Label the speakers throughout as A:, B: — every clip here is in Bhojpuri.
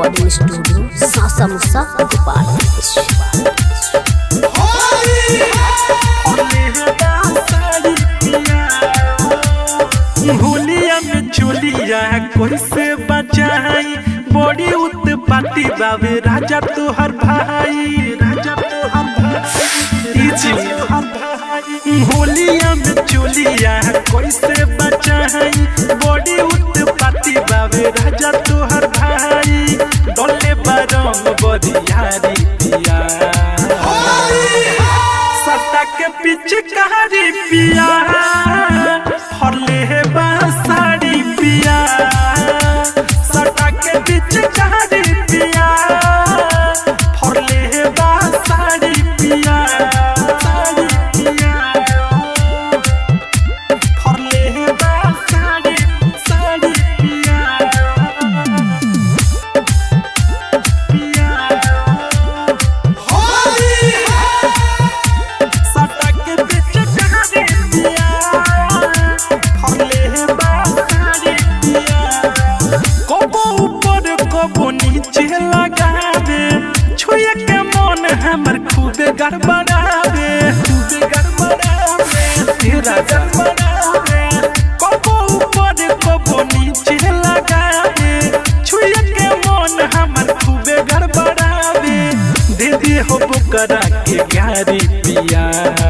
A: रिकॉर्डिंग स्टूडियो सासा मुसा गोपाल
B: भूलिया में चुलिया कैसे बचाई बड़ी उत्पाती बाबे राजा तोहर भाई राजा तोहर भाई जी तोहर भाई होलिया में चुलिया कैसे बचाई बड़ी उत्पाती बाबे राजा तोहर भाई डोले बरम बरियारी पिया सट्टा के पीछे कहारी पिया हरले है बासाड़ी पिया सट्टा के पीछे कहारी पिया हरले है बासाड़ी पिया साड़ी पिया हरले है बासाड़ी साड़ी पिया पिया सटा के पीछे कहानी दिया फरले है बासारी दिया कबो ऊपर कबो नीचे लगा दे छुए के मन हमर खूबे गड़बड़ावे खूबे गड़बड़ावे तेरा गड़बड़ावे कबो ऊपर कबो नीचे लगा दे छुए के मन हमर खूबे गड़बड़ावे दे दे हो बुकरा के गारी पिया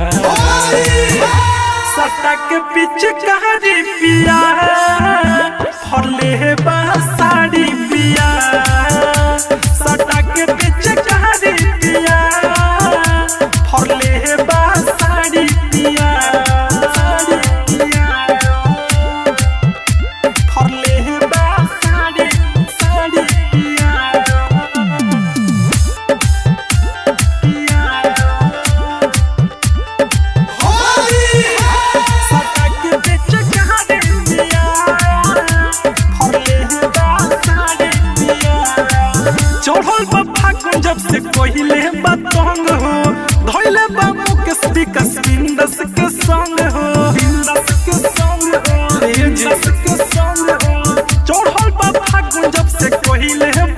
B: सट्टा के पीछे कहारी पिया हरले है बासाड़ी पिया सट्टा के पीछे कहारी पिया हरले है बासाड़ी पिया साड़ी पिया हरले है बासाड़ी साड़ी पिया सटा के बेच कहानी दिया फरले है बासाड़ी दिया चढ़ल बा फागुन जब से कोहिले बतंग हो धोइले बा मुकेश विकास बिंदस के संग हो बिंदस के संग हो बिंदस के संग हो चढ़ल बा फागुन जब से कोहिले